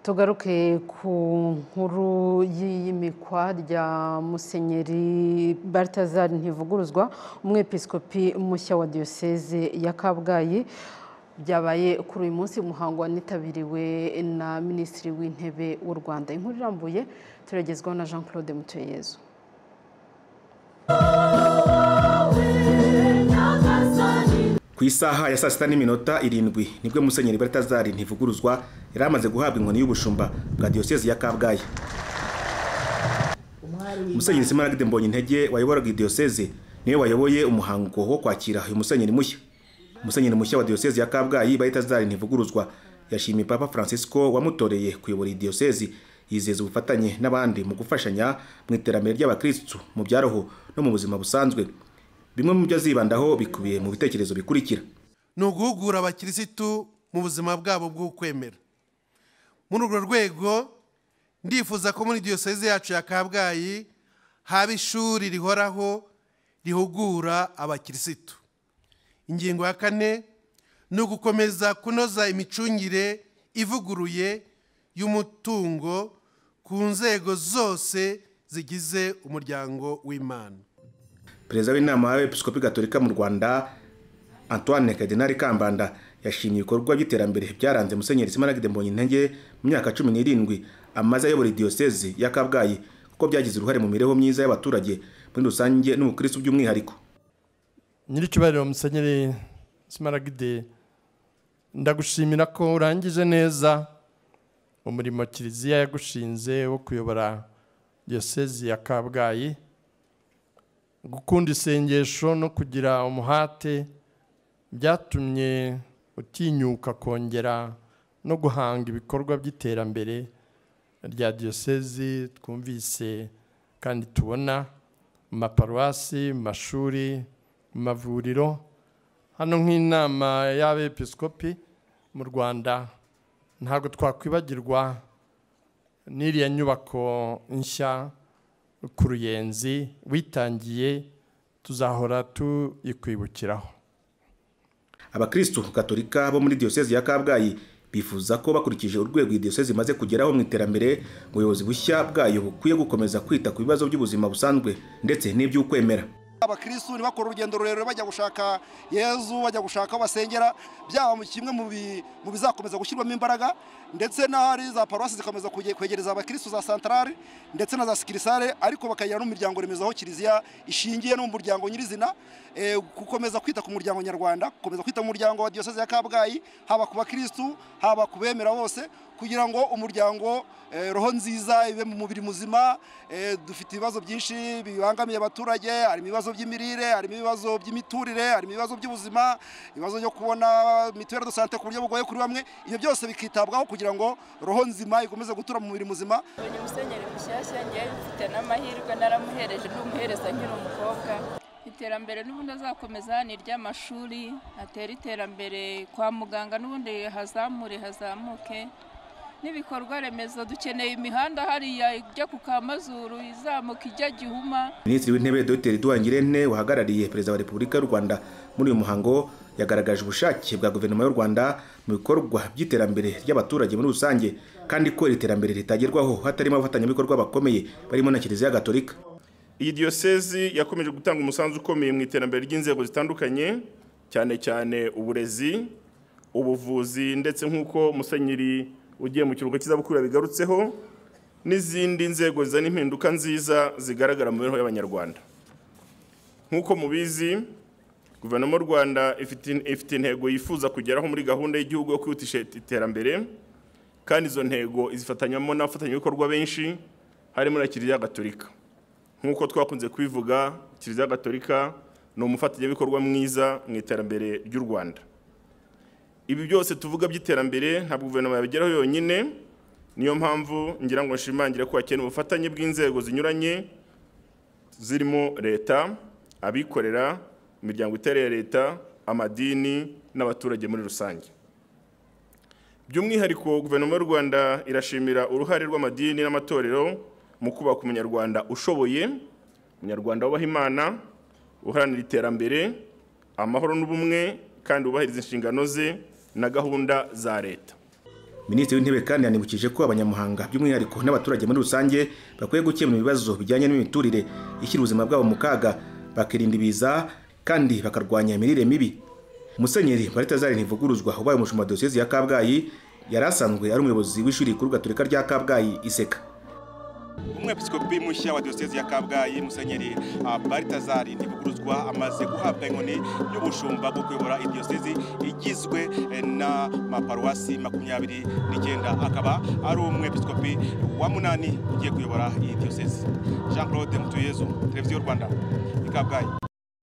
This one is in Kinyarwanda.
tugaruke ku nkuru y'iyimikwa rya musenyeri Balthazar ntivuguruzwa umwepiskopi mushya wa diyoseze ya kabgayi byabaye kuri uyu munsi umuhango wanitabiriwe na minisitiri w'intebe w'u rwanda inkuru irambuye turagezwaho na jean claude mutuyeyezu ku isaha ya saa sita n'iminota irindwi nibwo musenyeri Balthazar ntivuguruzwa yari amaze guhabwa inkoni y'ubushumba bwa diyoseze ya kabgayi musenyeri simaragide mbonye intege wayoboraga diyoseze niwe wayoboye umuhango wo kwakira uyu musenyeri mushya musenyeri mushya wa diyoseze ya kabgayi Balthazar ntivuguruzwa yashimiye papa francisco wamutoreye kuyobora iyi diyoseze yizeza ubufatanye n'abandi mu gufashanya mu iterambere ry'abakirisitu mu by'aroho no mu buzima busanzwe bimwe mu byo azibandaho bikubiye mu bitekerezo bikurikira ni uguhugura abakirisitu mu buzima bwabo bw'ukwemera muri urwo rwego ndifuza ko muri diyoseze yacu ya kabgayi haba ishuri rihoraho rihugura abakirisitu ingingo ya kane ni ugukomeza kunoza imicungire ivuguruye y'umutungo ku nzego zose zigize umuryango w'imana perezida w'inama y'abepiskopi gatolika mu rwanda antoine kadenari kambanda yashimye ibikorwa by'iterambere byaranze musenyeri simaragide mbonyintege mu myaka cumi n'irindwi amaze ayobora diyoseze ya kabgayi kuko byagize uruhare mu mibereho myiza y'abaturage muri rusange n'ubukirisitu by'umwihariko nyir'icyubahiro musenyeri simaragide ndagushimira ko urangije neza umurimo kiliziya yagushinze wo kuyobora diyoseze ya kabgayi gukunda isengesho no kugira umuhate byatumye utinyuka kongera no guhanga ibikorwa by'iterambere rya diyosezi twumvise kandi tubona mu maparuwasi mu mashuri mu mavuriro hano nk'inama y'abepiskopi mu rwanda ntabwo twakwibagirwa n'iriya nyubako nshya ku ruyenzi witangiye tuzahora tuyikwibukiraho abakirisitu gatolika bo muri diyoseze ya kabgayi bifuza ko bakurikije urwego iyi diyoseze imaze kugeraho mu iterambere ubuyobozi bushya bwayo bukwiye gukomeza kwita ku bibazo by'ubuzima busanzwe ndetse n'iby'ukwemera abakirisitu ntibakore urugendo rurerure bajya gushaka yezu bajya gushaka aho basengera byaba kimwe mu bizakomeza gushyirwamo imbaraga ndetse n'ahari za paruwasi zikomeza kwegereza abakirisitu za santarari ndetse na za sikirisare ariko bakagira n'umuryango remezo aho kiliziya ishingiye no mu muryango nyirizina gukomeza kwita ku muryango nyarwanda gukomeza kwita ku muryango wa diyoseze ya kabgayi haba ku bakirisitu haba ku bemera bose kugira ngo umuryango roho nziza ibe mu mubiri muzima dufite ibibazo byinshi bibangamiye abaturage harimo ibibazo by'imirire harimo ibibazo by'imiturire harimo ibibazo by'ubuzima ibibazo byo kubona mituweli do sante ku buryo bugoye kuri bamwe ibyo byose bikitabwaho kugira ngo roho nzima ikomeze gutura mu mubiri muzima ni musenyeri mushyashya ngewe mfite n'amahirwe naramuhereje n'umuhereza nkiri umukobwa iterambere n'ubundi azakomeza ni iry'amashuri atera iterambere kwa muganga n'ubundi hazamure hazamuke n'ibikorwa remezo dukeneye imihanda hariya ijya ku kamazuru izamuka ijya gihuma minisitiri w'intebe dr duwangirente wahagarariye perezida wa repubulika y'u rwanda muri uyu muhango yagaragaje ubushake bwa guverinoma y'u rwanda mu bikorwa by'iterambere ry'abaturage muri rusange kandi ko iri terambere ritagerwaho hatarimo abafatanyabikorwa bakomeye barimo na kiliziya gatolika iyi diyosezi yakomeje gutanga umusanzu ukomeye mu iterambere ry'inzego zitandukanye cyane cyane uburezi ubuvuzi ndetse nk'uko musenyeri ugiye mu kiruhuko cy'izabukuru bigarutseho n'izindi nzego zizana impinduka nziza zigaragara mu mibereho y'abanyarwanda nk'uko mubizi guverinoma y'u rwanda ifite intego yifuza kugeraho muri gahunda y'igihugu yo kwihutisha iterambere kandi izo ntego izifatanyamo n'abafatanyabikorwa benshi harimo na kiliziya gatolika nk'uko twakunze kubivuga kiliziya gatolika ni umufatanyabikorwa mwiza mu iterambere ry'u rwanda ibi byose tuvuga by'iterambere ntabwo guverinoma yabigeraho yonyine niyo mpamvu ngira ngo nshimangire ko hakenewe ubufatanye bw'inzego zinyuranye zirimo leta abikorera imiryango itereye leta amadini n'abaturage muri rusange by'umwihariko guverinoma y'u rwanda irashimira uruhare rw'amadini n'amatorero mu kubaka umunyarwanda ushoboye umunyarwanda wubaha imana uharanira iterambere amahoro n'ubumwe kandi wubahiriza inshingano ze na gahunda za leta minisitiri w'intebe kandi yanibukije ko abanyamuhanga by'umwihariko n'abaturage muri rusange bakwiye gukemura ibibazo bijyanye n'imiturire ishyira ubuzima bwabo mu kaga bakirinda ibiza kandi bakarwanya imirire mibi musenyeri baritazari ntivuguruzwa ubaye umushumba wa diyosezi ya kabgayi yari asanzwe ari umuyobozi w'ishuri rikuru gaturika rya kabgayi iseka umwepiskopi mushya wa diyosezi ya kabgayi musenyeri ah, baritazari ntivuguruzwa amaze guhabwa inkoni y'ubushumba bwo kuyobora idiyosezi igizwe eh, na maparuwasi makumyabiri n'icyenda akaba ari umwepiskopi wa munani ugiye kuyobora iyi diyosezi jean claude mutuyezu televiziyo rwanda i kabgayi